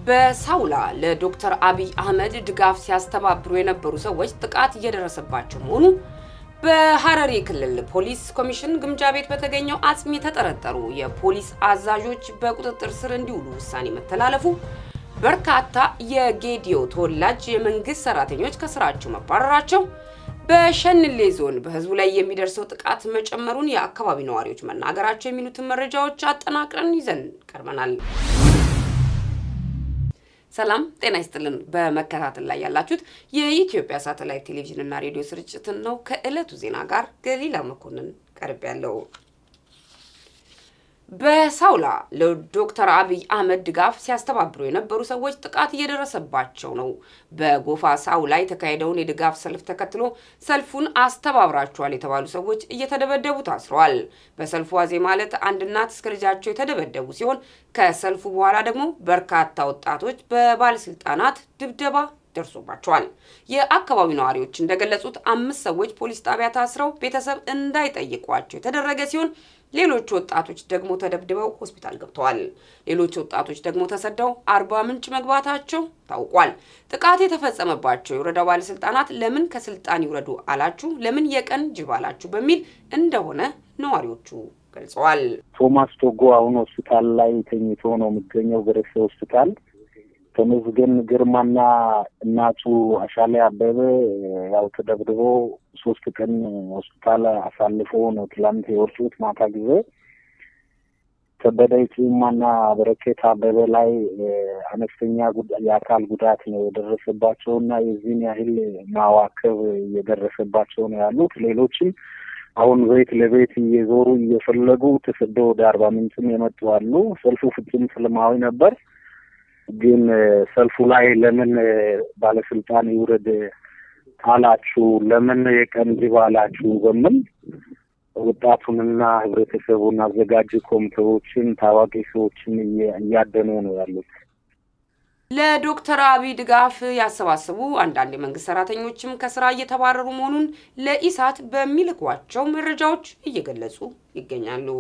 በሳውላ ለዶክተር አብይ አህመድ ድጋፍ ሲያስተባብሩ የነበሩ ሰዎች ጥቃት እየደረሰባቸው መሆኑ፣ በሐረሪ ክልል ፖሊስ ኮሚሽን ግምጃ ቤት በተገኘው አጽም የተጠረጠሩ የፖሊስ አዛዦች በቁጥጥር ስር እንዲውሉ ውሳኔ መተላለፉ፣ በርካታ የጌዲዮ ተወላጅ የመንግስት ሰራተኞች ከስራቸው መባረራቸው፣ በሸንሌ ዞን በህዝቡ ላይ የሚደርሰው ጥቃት መጨመሩን የአካባቢ ነዋሪዎች መናገራቸው የሚሉትን መረጃዎች አጠናቅረን ይዘን ቀርበናል። ሰላም ጤና ይስጥልን። በመከታተል ላይ ያላችሁት የኢትዮጵያ ሳተላይት ቴሌቪዥን እና ሬዲዮ ስርጭትን ነው። ከዕለቱ ዜና ጋር ገሊላ መኮንን ቀርብ ያለው በሳውላ ለዶክተር አብይ አህመድ ድጋፍ ሲያስተባብሩ የነበሩ ሰዎች ጥቃት እየደረሰባቸው ነው። በጎፋ ሳውላ የተካሄደውን የድጋፍ ሰልፍ ተከትሎ ሰልፉን አስተባብራቸዋል የተባሉ ሰዎች እየተደበደቡ ታስረዋል። በሰልፉ ዋዜ ማለት አንድ እናት እስከ ልጃቸው የተደበደቡ ሲሆን ከሰልፉ በኋላ ደግሞ በርካታ ወጣቶች በባለስልጣናት ድብደባ ደርሶባቸዋል። የአካባቢው ነዋሪዎች እንደገለጹት አምስት ሰዎች ፖሊስ ጣቢያ ታስረው ቤተሰብ እንዳይጠይቋቸው የተደረገ ሲሆን ሌሎች ወጣቶች ደግሞ ተደብድበው ሆስፒታል ገብተዋል። ሌሎች ወጣቶች ደግሞ ተሰደው አርባ ምንጭ መግባታቸው ታውቋል። ጥቃት የተፈጸመባቸው የወረዳው ባለስልጣናት ለምን ከስልጣን ይውረዱ አላችሁ፣ ለምን የቀን ጅብ አላችሁ በሚል እንደሆነ ነዋሪዎቹ ገልጸዋል። ቶማስ ቶጎ አሁን ሆስፒታል ላይ ተኝቶ ነው የሚገኘው ገረሴ ሆስፒታል። ተመስገን ግርማና እናቱ አሻሌ አበበ ያው ተደብድቦ ሶስት ቀን ሆስፒታል አሳልፎ ነው ትላንት የወጡት ማታ ጊዜ። ከበደ ጭማና በረከት አበበ ላይ አነስተኛ የአካል ጉዳት ነው የደረሰባቸው እና የዚህን ያህል ማዋከብ እየደረሰባቸው ነው ያሉት። ሌሎችም አሁን ቤት ለቤት እየዞሩ እየፈለጉ ተሰደው ወደ አርባ ምንጭም የመጡ አሉ። ሰልፉ ፍጹም ሰላማዊ ነበር። ግን ሰልፉ ላይ ለምን ባለስልጣን ይውረድ አላችሁ፣ ለምን የቀን ጅብ አላችሁ በምን ወጣቱንና ህብረተሰቡን አዘጋጅ ኮሚቴዎችን ታዋቂ ሰዎችን እያደኑ ነው ያሉት። ለዶክተር አብይ ድጋፍ ያሰባሰቡ አንዳንድ የመንግስት ሰራተኞችም ከስራ እየተባረሩ መሆኑን ለኢሳት በሚልኳቸው መረጃዎች እየገለጹ ይገኛሉ።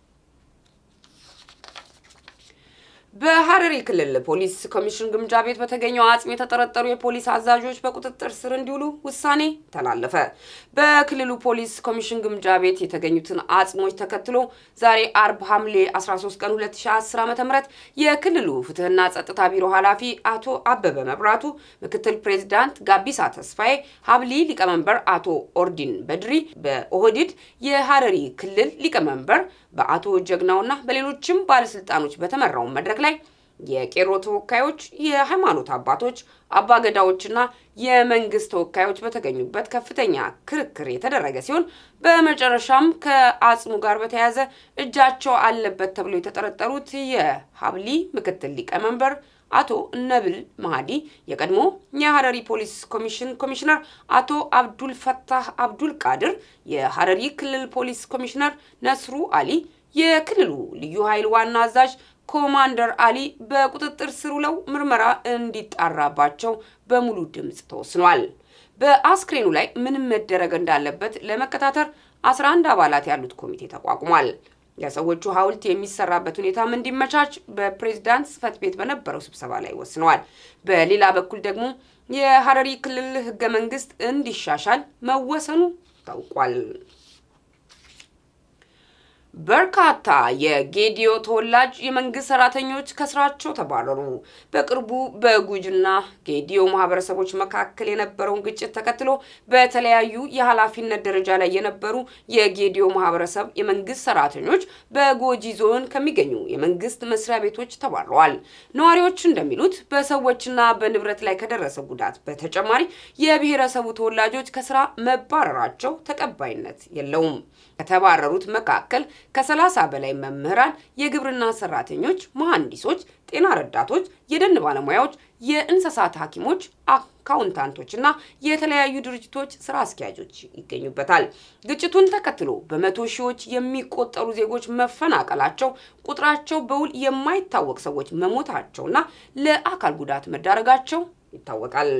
በሐረሪ ክልል ፖሊስ ኮሚሽን ግምጃ ቤት በተገኘው አጽም የተጠረጠሩ የፖሊስ አዛዦች በቁጥጥር ስር እንዲውሉ ውሳኔ ተላለፈ። በክልሉ ፖሊስ ኮሚሽን ግምጃ ቤት የተገኙትን አጽሞች ተከትሎ ዛሬ አርብ ሐምሌ 13 ቀን 2010 ዓ.ም የክልሉ ፍትህና ጸጥታ ቢሮ ኃላፊ አቶ አበበ መብራቱ፣ ምክትል ፕሬዚዳንት ጋቢሳ ተስፋዬ፣ ሀብሊ ሊቀመንበር አቶ ኦርዲን በድሪ፣ በኦህዲድ የሐረሪ ክልል ሊቀመንበር በአቶ ጀግናውና በሌሎችም ባለስልጣኖች በተመራው መድረክ ላይ የቄሮ ተወካዮች፣ የሃይማኖት አባቶች፣ አባገዳዎችና የመንግስት ተወካዮች በተገኙበት ከፍተኛ ክርክር የተደረገ ሲሆን በመጨረሻም ከአጽሙ ጋር በተያያዘ እጃቸው አለበት ተብሎ የተጠረጠሩት የሀብሊ ምክትል ሊቀመንበር አቶ ነብል ማህዲ፣ የቀድሞ የሐረሪ ፖሊስ ኮሚሽን ኮሚሽነር አቶ አብዱል ፈታህ አብዱል ቃድር፣ የሐረሪ ክልል ፖሊስ ኮሚሽነር ነስሩ አሊ፣ የክልሉ ልዩ ኃይል ዋና አዛዥ ኮማንደር አሊ በቁጥጥር ስር ውለው ምርመራ እንዲጣራባቸው በሙሉ ድምፅ ተወስኗል። በአስክሬኑ ላይ ምንም መደረግ እንዳለበት ለመከታተር 11 አባላት ያሉት ኮሚቴ ተቋቁሟል። የሰዎቹ ሐውልት የሚሰራበት ሁኔታም እንዲመቻች በፕሬዝዳንት ጽህፈት ቤት በነበረው ስብሰባ ላይ ወስነዋል። በሌላ በኩል ደግሞ የሐረሪ ክልል ህገ መንግስት እንዲሻሻል መወሰኑ ታውቋል። በርካታ የጌዲዮ ተወላጅ የመንግስት ሰራተኞች ከስራቸው ተባረሩ። በቅርቡ በጉጂና ጌዲዮ ማህበረሰቦች መካከል የነበረውን ግጭት ተከትሎ በተለያዩ የኃላፊነት ደረጃ ላይ የነበሩ የጌዲዮ ማህበረሰብ የመንግስት ሰራተኞች በጎጂ ዞን ከሚገኙ የመንግስት መስሪያ ቤቶች ተባረዋል። ነዋሪዎች እንደሚሉት በሰዎችና በንብረት ላይ ከደረሰ ጉዳት በተጨማሪ የብሔረሰቡ ተወላጆች ከስራ መባረራቸው ተቀባይነት የለውም። ከተባረሩት መካከል ከሰላሳ በላይ መምህራን፣ የግብርና ሰራተኞች፣ መሐንዲሶች፣ ጤና ረዳቶች፣ የደን ባለሙያዎች፣ የእንስሳት ሐኪሞች፣ አካውንታንቶች እና የተለያዩ ድርጅቶች ስራ አስኪያጆች ይገኙበታል። ግጭቱን ተከትሎ በመቶ ሺዎች የሚቆጠሩ ዜጎች መፈናቀላቸው፣ ቁጥራቸው በውል የማይታወቅ ሰዎች መሞታቸውና ለአካል ጉዳት መዳረጋቸው ይታወቃል።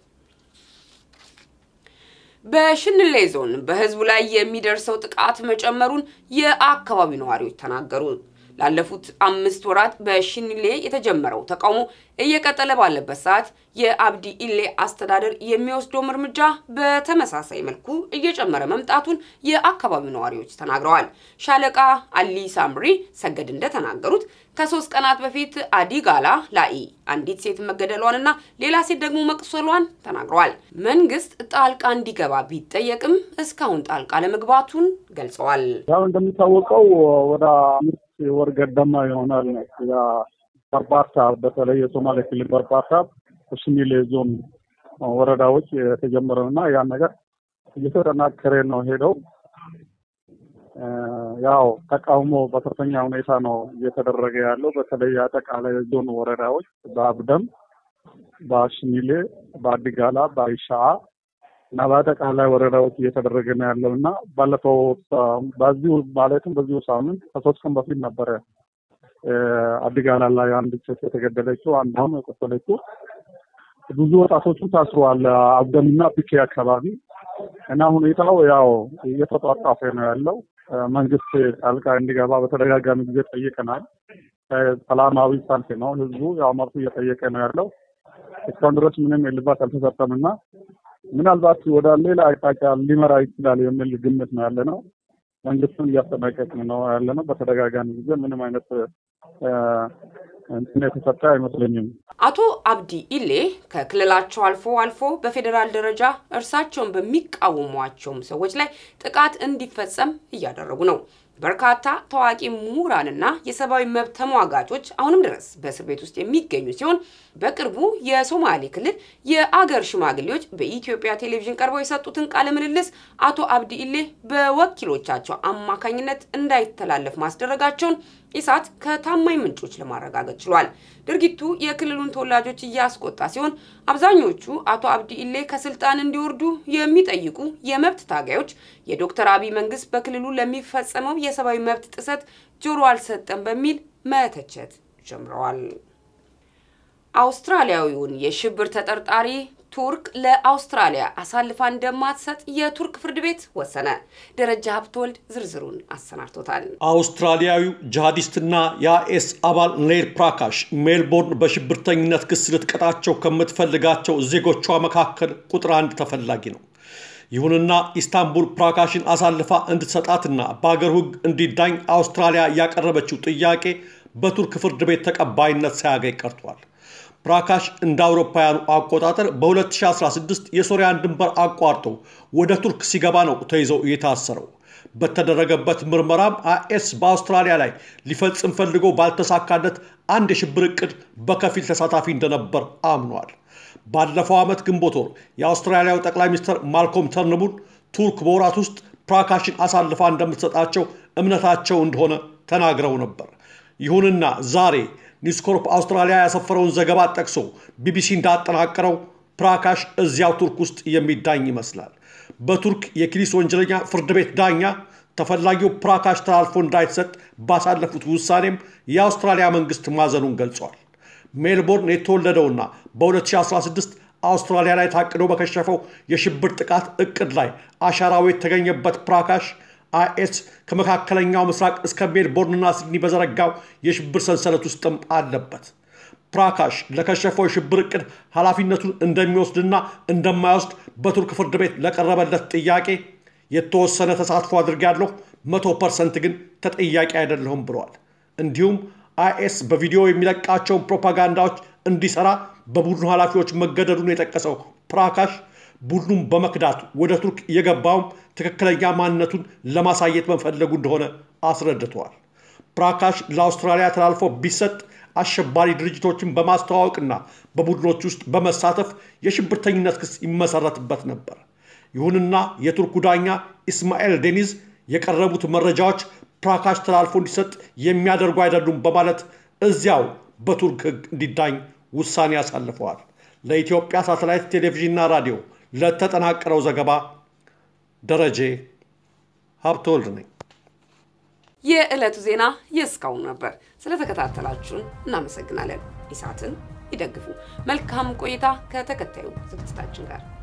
በሽንሌ ዞን በህዝቡ ላይ የሚደርሰው ጥቃት መጨመሩን የአካባቢው ነዋሪዎች ተናገሩ። ላለፉት አምስት ወራት በሽኒሌ የተጀመረው ተቃውሞ እየቀጠለ ባለበት ሰዓት የአብዲ ኢሌ አስተዳደር የሚወስደውም እርምጃ በተመሳሳይ መልኩ እየጨመረ መምጣቱን የአካባቢው ነዋሪዎች ተናግረዋል። ሻለቃ አሊ ሳምሪ ሰገድ እንደተናገሩት ከሶስት ቀናት በፊት አዲጋላ ላይ አንዲት ሴት መገደሏንና ሌላ ሴት ደግሞ መቁሰሏን ተናግረዋል። መንግስት ጣልቃ እንዲገባ ቢጠየቅም እስካሁን ጣልቃ ለመግባቱን ገልጸዋል። ያው እንደሚታወቀው ወደ አምስት ወር ገደማ ይሆናል በርባርታ በተለይ የሶማሌ ክልል በርባርታ ሽኒሌ ዞን ወረዳዎች የተጀመረው እና ያን ነገር እየተጠናከረ ነው ሄደው ያው ተቃውሞ በከፍተኛ ሁኔታ ነው እየተደረገ ያለው። በተለይ አጠቃላይ ዞን ወረዳዎች በአብደም፣ በሽኒሌ፣ በአዲጋላ፣ በአይሻአ እና በአጠቃላይ ወረዳዎች እየተደረገ ነው ያለው እና ባለፈው በዚሁ ማለትም በዚሁ ሳምንት ከሶስት ቀን በፊት ነበረ አዲጋላ ላይ አንድ ሴት የተገደለችው አንዷም የቆሰለችው። ብዙ ወጣቶቹ ታስረዋል አብደምና ፒኬ አካባቢ እና ሁኔታው ያው እየተጧጧፈ ነው ያለው። መንግስት ጣልቃ እንዲገባ በተደጋጋሚ ጊዜ ጠይቀናል። ሰላማዊ ሰልፍ ነው፣ ህዝቡ ያው መብቱ እየጠየቀ ነው ያለው። እስካሁን ድረስ ምንም እልባት አልተሰጠም እና ምናልባት ወደ ሌላ አቅጣጫ ሊመራ ይችላል የሚል ግምት ነው ያለ ነው። መንግስቱን እያስጠነቀቅን ነው ያለ ነው። በተደጋጋሚ ጊዜ ምንም አይነት እንትን የተሰጠ አይመስለኝም። አቶ አብዲ ኢሌ ከክልላቸው አልፎ አልፎ በፌዴራል ደረጃ እርሳቸውን በሚቃወሟቸውም ሰዎች ላይ ጥቃት እንዲፈጸም እያደረጉ ነው። በርካታ ታዋቂ ምሁራንና የሰብአዊ መብት ተሟጋቾች አሁንም ድረስ በእስር ቤት ውስጥ የሚገኙ ሲሆን በቅርቡ የሶማሌ ክልል የአገር ሽማግሌዎች በኢትዮጵያ ቴሌቪዥን ቀርበው የሰጡትን ቃለ ምልልስ አቶ አብዲ ኢሌ በወኪሎቻቸው አማካኝነት እንዳይተላለፍ ማስደረጋቸውን ኢሳት ከታማኝ ምንጮች ለማረጋገጥ ችሏል። ድርጊቱ የክልሉን ተወላጆች እያስቆጣ ሲሆን አብዛኞቹ አቶ አብዲ ኢሌ ከስልጣን እንዲወርዱ የሚጠይቁ የመብት ታጋዮች የዶክተር አብይ መንግስት በክልሉ ለሚፈጸመው የሰብአዊ መብት ጥሰት ጆሮ አልሰጠም በሚል መተቸት ጀምረዋል። አውስትራሊያዊውን የሽብር ተጠርጣሪ ቱርክ ለአውስትራሊያ አሳልፋ እንደማትሰጥ የቱርክ ፍርድ ቤት ወሰነ። ደረጃ ሀብተወልድ ዝርዝሩን አሰናድቶታል። አውስትራሊያዊው ጂሃዲስትና የአይኤስ አባል ኔል ፕራካሽ ሜልቦርን በሽብርተኝነት ክስ ልትቀጣቸው ከምትፈልጋቸው ዜጎቿ መካከል ቁጥር አንድ ተፈላጊ ነው። ይሁንና ኢስታንቡል ፕራካሽን አሳልፋ እንድትሰጣትና በአገር ሕግ እንዲዳኝ አውስትራሊያ ያቀረበችው ጥያቄ በቱርክ ፍርድ ቤት ተቀባይነት ሳያገኝ ቀርቷል። ፕራካሽ እንደ አውሮፓውያኑ አቆጣጠር በ2016 የሶሪያን ድንበር አቋርጦ ወደ ቱርክ ሲገባ ነው ተይዘው የታሰረው። በተደረገበት ምርመራም አይኤስ በአውስትራሊያ ላይ ሊፈጽም ፈልጎ ባልተሳካለት አንድ የሽብር ዕቅድ በከፊል ተሳታፊ እንደነበር አምኗል። ባለፈው ዓመት ግንቦት ወር የአውስትራሊያው ጠቅላይ ሚኒስትር ማልኮም ተርንቡል ቱርክ በወራት ውስጥ ፕራካሽን አሳልፋ እንደምትሰጣቸው እምነታቸው እንደሆነ ተናግረው ነበር። ይሁንና ዛሬ ኒውስኮርፕ አውስትራሊያ ያሰፈረውን ዘገባ ጠቅሶ ቢቢሲ እንዳጠናቀረው ፕራካሽ እዚያው ቱርክ ውስጥ የሚዳኝ ይመስላል። በቱርክ የኪሊስ ወንጀለኛ ፍርድ ቤት ዳኛ ተፈላጊው ፕራካሽ ተላልፎ እንዳይሰጥ ባሳለፉት ውሳኔም የአውስትራሊያ መንግስት ማዘኑን ገልጿል። ሜልቦርን የተወለደውና በ2016 አውስትራሊያ ላይ ታቅዶ በከሸፈው የሽብር ጥቃት እቅድ ላይ አሻራው የተገኘበት ፕራካሽ አይኤስ ከመካከለኛው ምስራቅ እስከ ሜልቦርንና ሲድኒ በዘረጋው የሽብር ሰንሰለት ውስጥም አለበት። ፕራካሽ ለከሸፈው የሽብር እቅድ ኃላፊነቱን እንደሚወስድና እንደማይወስድ በቱርክ ፍርድ ቤት ለቀረበለት ጥያቄ የተወሰነ ተሳትፎ አድርጌያለሁ፣ መቶ ፐርሰንት ግን ተጠያቂ አይደለሁም ብለዋል። እንዲሁም አይኤስ በቪዲዮ የሚለቃቸውን ፕሮፓጋንዳዎች እንዲሰራ በቡድኑ ኃላፊዎች መገደዱን የጠቀሰው ፕራካሽ ቡድኑን በመክዳት ወደ ቱርክ የገባውም ትክክለኛ ማንነቱን ለማሳየት መፈለጉ እንደሆነ አስረድተዋል። ፕራካሽ ለአውስትራሊያ ተላልፎ ቢሰጥ አሸባሪ ድርጅቶችን በማስተዋወቅና በቡድኖች ውስጥ በመሳተፍ የሽብርተኝነት ክስ ይመሰረትበት ነበር። ይሁንና የቱርኩ ዳኛ ኢስማኤል ዴኒዝ የቀረቡት መረጃዎች ፕራካሽ ተላልፎ እንዲሰጥ የሚያደርጉ አይደሉም በማለት እዚያው በቱርክ ሕግ እንዲዳኝ ውሳኔ አሳልፈዋል። ለኢትዮጵያ ሳተላይት ቴሌቪዥንና ራዲዮ ለተጠናቀረው ዘገባ ደረጀ ሀብተወልድ ነኝ። የዕለቱ ዜና የእስካሁኑ ነበር። ስለተከታተላችሁን እናመሰግናለን። ኢሳትን ይደግፉ። መልካም ቆይታ ከተከታዩ ዝግጅታችን ጋር